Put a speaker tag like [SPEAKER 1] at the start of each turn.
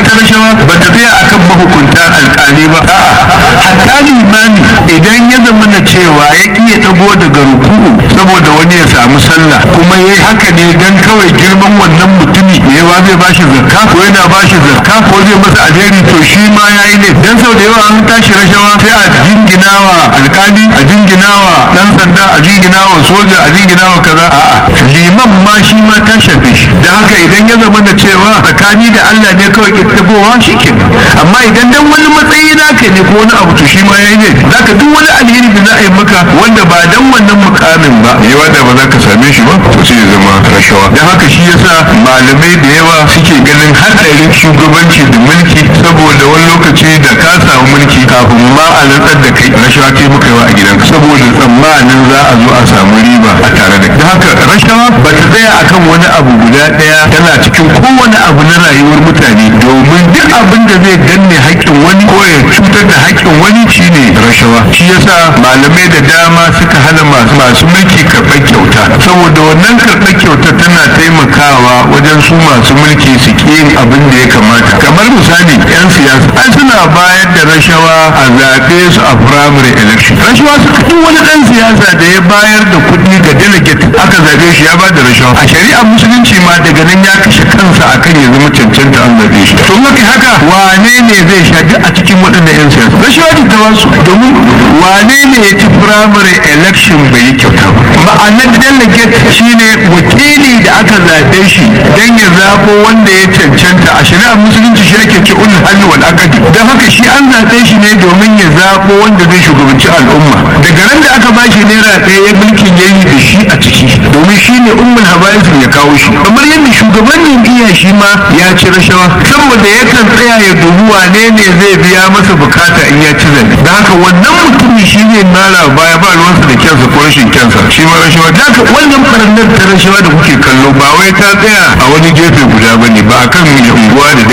[SPEAKER 1] ita rashawa ba ta tsaya akan mahukunta alƙali ba hatta limami idan ya zama na cewa ya iya dago daga ruku'u saboda wani ya samu sallah kuma ya yi haka ne dan kawai girman wannan mutumi ya ba zai bashi zakka ko yana bashi zakka ko zai masa alheri to shi ma ya yi ne dan sau da yawa an tashi rashawa sai a jinginawa alƙali a jinginawa dan sanda a jinginawa soja a jinginawa kaza a'a liman ma shi ma ta shafe shi da haka idan ya zama da cewa tsakani da Allah ne kawai ke tabowa shi ke amma idan dan wani matsayi naka ne ko wani abu to shi ma yayi ne zaka duk wani alheri da za a yi maka wanda ba dan wannan mukamin ba ya wanda ba za ka same shi ba to sai ya zama rashawa dan haka shi yasa malamai da yawa suke ganin hadarin shugabanci da mulki saboda wani lokaci da ka samu mulki kafin ma a rantsar da kai rashawa ce muka yawa a gidanka saboda tsammanin za a zo a samu riba a tare da da haka rashawa ba ta tsaya akan wani abu guda daya tana cikin kowane abu na rayuwar mutane domin duk abin da zai danne haƙƙin wani ko ya cutar da haƙƙin wani shine rashawa shi yasa malamai da dama suka hana masu masu mulki karɓar kyauta saboda wannan karɓar kyauta tana taimakawa wajen su masu mulki su ƙi yin abin da ya kamata kamar misali 'yan siyasa an suna bayar da rashawa a zaɓe su a primary election rashawa suka duk wani ɗan siyasa da ya bayar da kuɗi ga delegate aka zaɓe shi ya ba da rashawa a shari'ar musulunci ma daga nan ya kashe kansa akan ya zama cancanta an zaɓe shi to maka haka wane ne zai sha duk a cikin waɗannan 'yan siyasa rashawa ce ta wasu domin wane ne ya ci primary election bai yi kyauta ba ma'anar delegate shine wakili da aka zaɓe shi don ya zaɓo wanda ya cancanta a shari'ar musulunci shi ake ce ulul halli wal aqdi don haka shi an zaɓe shi ne domin ya zaɓo wanda zai shugabanci al'umma daga nan da aka bashi naira ɗaya ya mulkin ya yi da shi a ciki domin shi ne ummul habaisin ya kawo shi kamar yadda shugaban jam'iyya shi ma ya ci rashawa saboda yakan tsaya ya dubi wane ne zai biya masa bukata in ya ci zaɓe da haka wannan mutumin shi ne mara baya ba ruwansa da kyansa ko rashin kyansa shi ma rashawa da haka wannan ɓarnar ta rashawa da kuke kallo ba wai ta tsaya a wani gefe guda ba ne ba a kan unguwa da